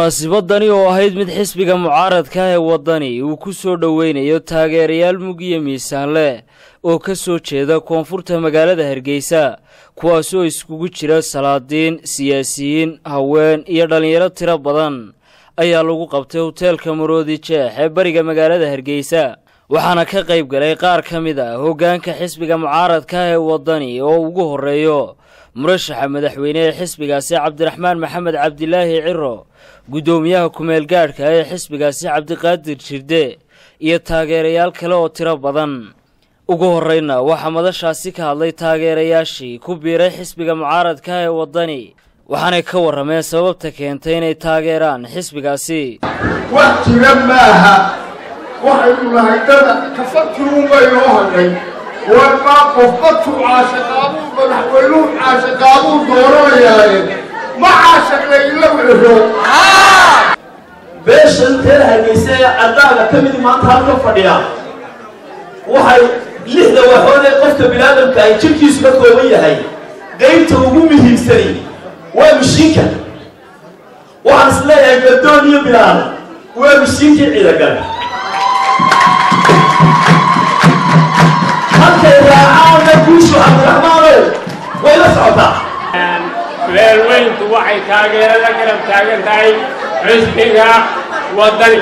munaasibadani oo ahayd mid xisbiga mucaaradka ah ee waddani uu ku soo dhoweynayo taageerayaal mug iyo miisaan leh oo ka soo jeeda koonfurta magaalada hargeysa kuwaas oo iskugu jira salaadiin siyaasiyiin haween iyo dhallinyaro tiro badan ayaa lagu qabtay hoteelka maroodi jeex ee bariga magaalada hargeysa waxaana ka qayb galay qaar ka mid ah hoggaanka xisbiga mucaaradka ah ee waddani oo ugu horreeyo murashaxa madaxweyne ee xisbigaasi cabdiraxmaan maxamed cabdilaahi ciro guddoomiyaha kumeel gaadhka ee xisbigaasi cabdiqaadir jirde iyo taageerayaal kale oo tiro badan ugu horreyna waxaa madashaasi ka hadlay taageerayaashii ku biiray xisbiga mucaaradka ah ee waddani waxaanay ka warrameen sababta keentay inay taageeraan xisbigaasi wax jira maaha waxaynu nahay dada kafartiruunbay noo hadhay warmaa qofba tuu caashaqaabuu madaxweynuhu caashaqaabuu dooranayaaye ma caashaqlayla wixiro beeshan reer hargeysa ee caddaaga ka midi maanta halka fadhiya waxay lixda waxood ee qofka biniaadamka ay jirkiisu ka kooban yahay qaybta ugu muhiimsani waa mishiinka waxaan is leeyahay gardoon iyo bilaal waa mishiinkii ciidagale halkay raacaana guushu cabdiraxmaanow way la socotaa beelweyntu waxay taageerada garab taagan tahay xisbiga waddani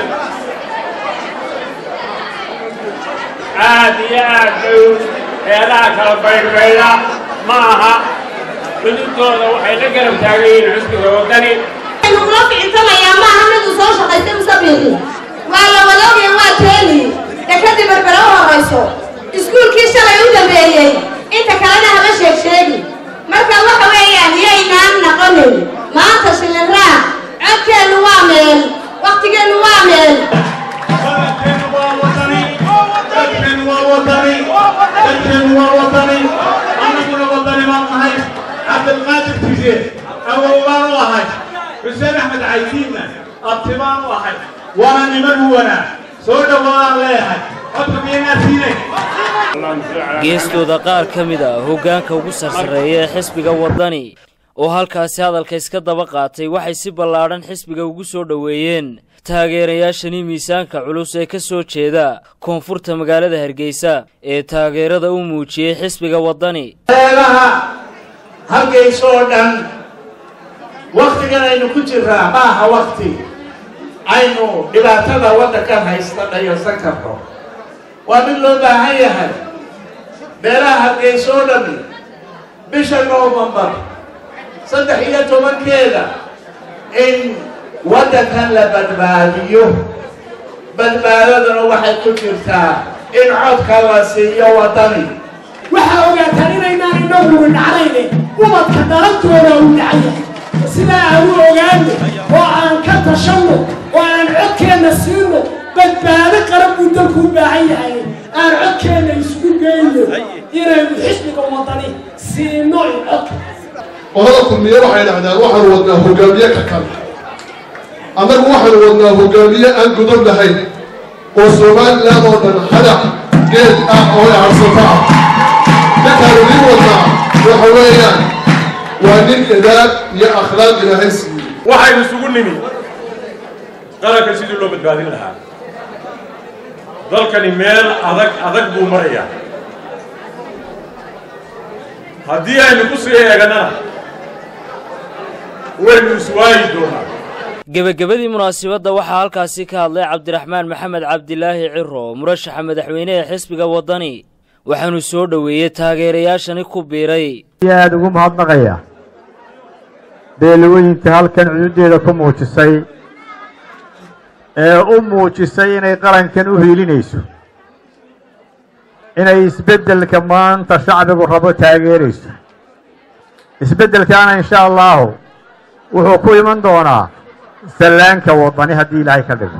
aad iyo aad bay heelaha kala baydhbayda ma aha xududooda waxay la garab taagan yihiin xisbiga waddani kula ficintamayaa maaha midu soo shaqaysta musabiqi waa la wadaogaya waa keeni dekadii berbera u horayso iskuulkii shalay u dambeeyey inta kalena haba sheeg sheegi marka waxa weeyaan yaynaan naqonin maanta shiliraac codkeennu waa meel wakhtigeennu waa meel dadkeenu waa wadani dadkeenu waa wadani dadkeenu waa wadani annaguna wadani baan nahay cabdilqaadir tise awow baan u ahay xuseen axmed caydiinna abti baan u ahay waana niman huwana soo dhowaadaan leeyahay codka miyaynaa siinay geestooda qaar ka mid ah hoggaanka ugu sarsareeya ee xisbiga waddani oo halkaasi hadalka iska daba qaatay waxay si ballaadhan xisbiga ugu soo dhoweeyeen taageerayaashani miisaanka culus ee ka soo jeeda koonfurta magaalada hargeysa ee taageerada u muujiyey xisbiga waddani meelaha halkaysoo dhan wakhtigan aynu ku jirraa ma aha wakhti aynu dhibaatada waddankan haysta dhayarsan karno waa mid loo baahan yahay meelaha halkaysoo dhami bisha noofembar saddex iyo tobankeeda in waddankan la badbaadiyo badbaadaduna waxay ku jirtaa in codka la siiyo waddani waxaa ogaataan inaynaan inaguna dhacnayne ubadka dhalantooda uu dhacaya sidaa aan u ogaano oo aan ka tashanno oo aan codkeenna siino badbaado qaran buu dalku u baahan yahay aan codkeenna isugu geyno inaynu xisbiga waddani siino in codka qolada kulmiye waxay dhahdaan waxaanu wadnaa hogaamiye ka kale annagu waxaanu wadnaa hogaamiye aan godob lahayn oo somalilan oo dhan hadac geed ah oo harsato ah ninkaanu nin wadnaa waxa weeyaan waa nin idaab iyo akhlaaq ilaahay siiyey waxaynu isugu nimi qaranka sidii loo badbaadin lahaa dalkani meel adag adag buu marayaa haddii aynu ku sii eeganana waynu iswaayi doonaa gebagabadii munaasibadda waxaa halkaasi ka hadlay cabdiraxmaan maxamed cabdilaahi ciro murashaxa madaxweyne ee xisbiga waddani waxaanu soo dhoweeyey taageerayaashani ku biiray aada ugu mahadnaqaya beelweynta halkan cududeeda ku muujisay ee u muujisay inay qarankan u hiilinayso inay isbeddelka maanta shacbigu rabo taageerayso isbeddelkaana insha allahu wuxuu ku iman doonaa sallaanka waddani haddii ilaahay ka dhigo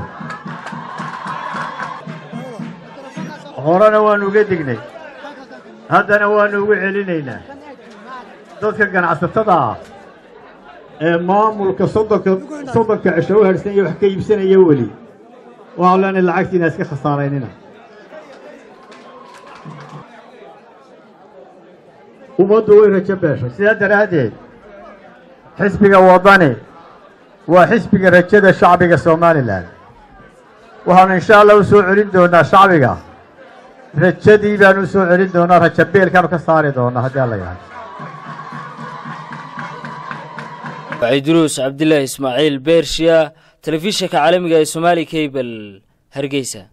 horena waanu uga dignay haddana waanu ugu celinaynaa dadka ganacsatada ah ee maamulka soddonka soddonka cisho u harsan iyo wax ka iibsanaya weli waxaan leenahay lacagtiina iska khasaaraynina ummaddu way rajo beeshay sidaa daraaddeed xisbiga waddani waa xisbiga rajada shacbiga somalilan waxaanu insha allah u soo celin doonaa shacbiga rajadii baanu u soo celin doonaa rajabeelkaanu ka saari doonaa haddii alla yahay waciduruus cabdilaahi ismaaciil beershiya telefishinka caalamiga ee somaali cable hargeysa